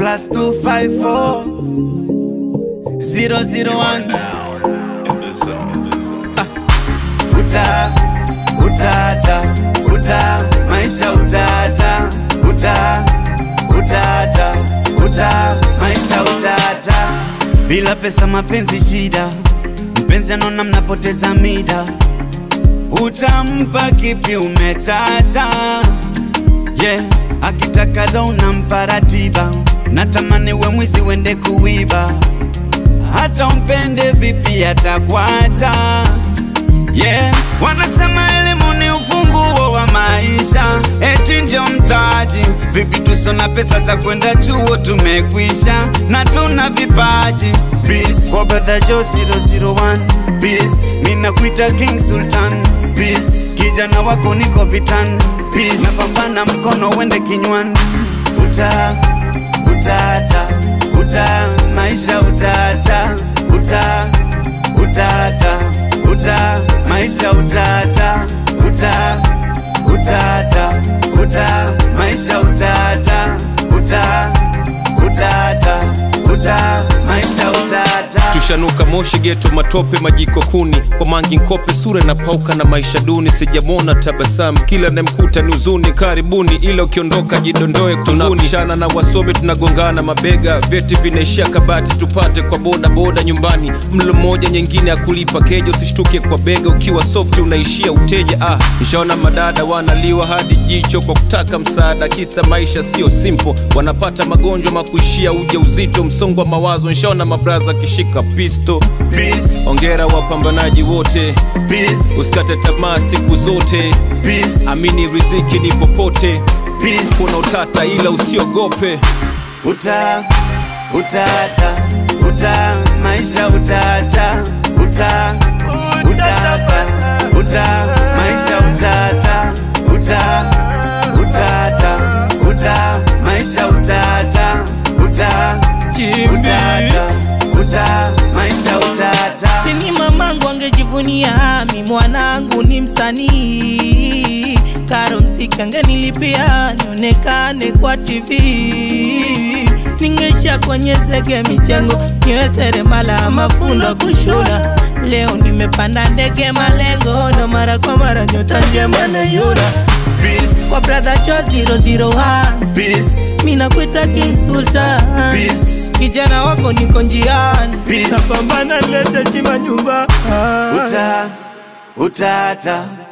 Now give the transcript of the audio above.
plus 254 001 uta utata uta maisha utata uta utata uta maisha utata bila pesa mapenzi shida mpenzi anaona mnapoteza mida utampa kipi umetata yeah akitaka do unampa ratiba natamani we mwizi wende kuiba hata umpende vipi atakwata yeah. Wanasema elimu ni ufunguo wa maisha, eti ndio mtaji. Vipi tuso na pesa za kwenda chuo tumekwisha, na tuna vipaji Peace. Kwa brother Joe 001 Peace. Mina kuita King Sultan Peace. Kijana wako niko vitani Peace. Napambana mkono wende kinywani uta utata uta maisha utata uta utata uta maisha utata uta utata uta maisha utata uta utata uta maisha utata tushanuka moshi geto matope majiko kuni kwa mangi nkope sura inapauka na maisha duni sijamona tabasamu kila namkuta ni uzuni karibuni ila ukiondoka jidondoe tunapishana na wasomi tunagongana mabega vyeti vinaishia kabati tupate kwa boda boda nyumbani mlo mmoja nyingine ya kulipa keja usishtuke kwa bega ukiwa softi unaishia uteja ah nishaona madada wanaliwa hadi jicho kwa kutaka msaada kisa maisha sio simple wanapata magonjwa makuishia uja uzito msongo wa mawazo nishaona mabraza akishika pisto Peace, ongera wapambanaji wote peace, usikate tamaa siku zote peace, amini riziki ni popote peace. kuna utata ila usiogope uta utata uta maisha utata uta utata uta maisha utata uta utata uta maisha utata uta utata uta maisha utata Ni mamangu angejivunia mi mwanangu ni msanii karo msiki angenilipia nionekane kwa TV ningesha kwenye zege michengo niwe seremala mafundo kushuna leo nimepanda ndege malengo na mara kwa mara nyota njema na yuna peace kwa brother cho 001 peace mina kuita King Sultan peace kijana wako niko njiani Peace. napambana lete chima nyumba uta utata